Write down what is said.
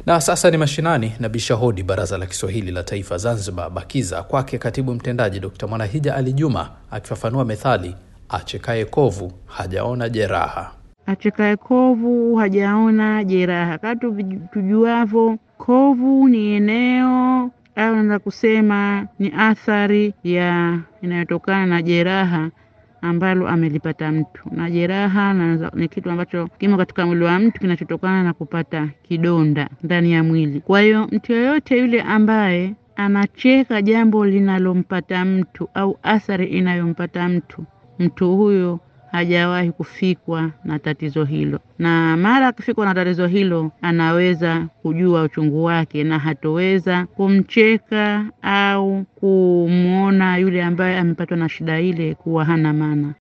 Na sasa ni mashinani na bisha hodi Baraza la Kiswahili la Taifa Zanzibar, BAKIZA, kwake katibu mtendaji Dkt Mwanahija Ali Juma akifafanua methali achekaye kovu hajaona jeraha. Achekaye kovu hajaona jeraha. Katu tujuavyo, kovu ni eneo au naweza kusema ni athari ya inayotokana na jeraha ambalo amelipata mtu, na jeraha na ni kitu ambacho kimo katika mwili wa mtu kinachotokana na kupata kidonda ndani ya mwili. Kwa hiyo mtu yoyote yule ambaye anacheka jambo linalompata mtu au athari inayompata mtu, mtu huyo hajawahi kufikwa na tatizo hilo, na mara akifikwa na tatizo hilo anaweza kujua uchungu wake na hatoweza kumcheka au kumwona yule ambaye amepatwa na shida ile kuwa hana maana.